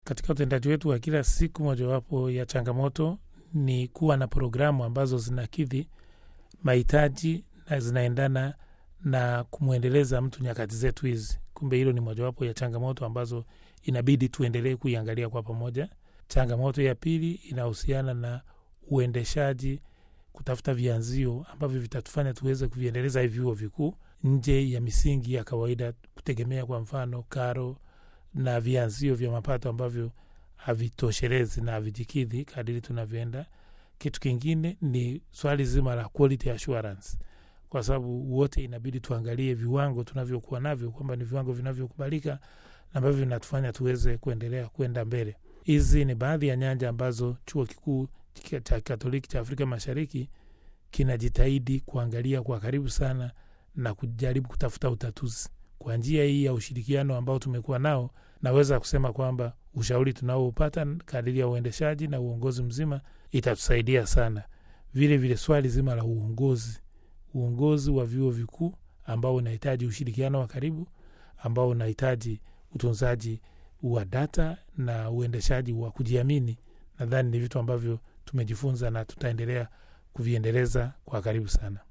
Katika utendaji wetu wa kila siku, mojawapo ya changamoto ni kuwa na programu ambazo zinakidhi mahitaji na zinaendana na kumwendeleza mtu nyakati zetu hizi. Kumbe hilo ni mojawapo ya changamoto ambazo inabidi tuendelee kuiangalia kwa pamoja. Changamoto ya pili inahusiana na uendeshaji, kutafuta vianzio ambavyo vitatufanya tuweze kuviendeleza hivi vyuo vikuu nje ya misingi ya kawaida, kutegemea kwa mfano karo na vianzio vya mapato ambavyo havitoshelezi na havijikidhi kadiri tunavyoenda. Kitu kingine ni swali zima la quality assurance, kwa sababu wote inabidi tuangalie viwango tunavyokuwa navyo kwamba ni viwango vinavyokubalika na ambavyo vinatufanya tuweze kuendelea kwenda mbele. Hizi ni baadhi ya nyanja ambazo chuo kikuu cha Katoliki cha Afrika Mashariki kinajitahidi kuangalia kwa karibu sana na kujaribu kutafuta utatuzi kwa njia hii ya ushirikiano ambao tumekuwa nao. Naweza kusema kwamba ushauri tunaoupata kadiri ya uendeshaji na uongozi mzima itatusaidia sana. Vile vile swali zima la uongozi, uongozi wa vyuo vikuu ambao unahitaji ushirikiano wa karibu, ambao unahitaji utunzaji wa data na uendeshaji wa kujiamini, nadhani ni vitu ambavyo tumejifunza na tutaendelea kuviendeleza kwa karibu sana.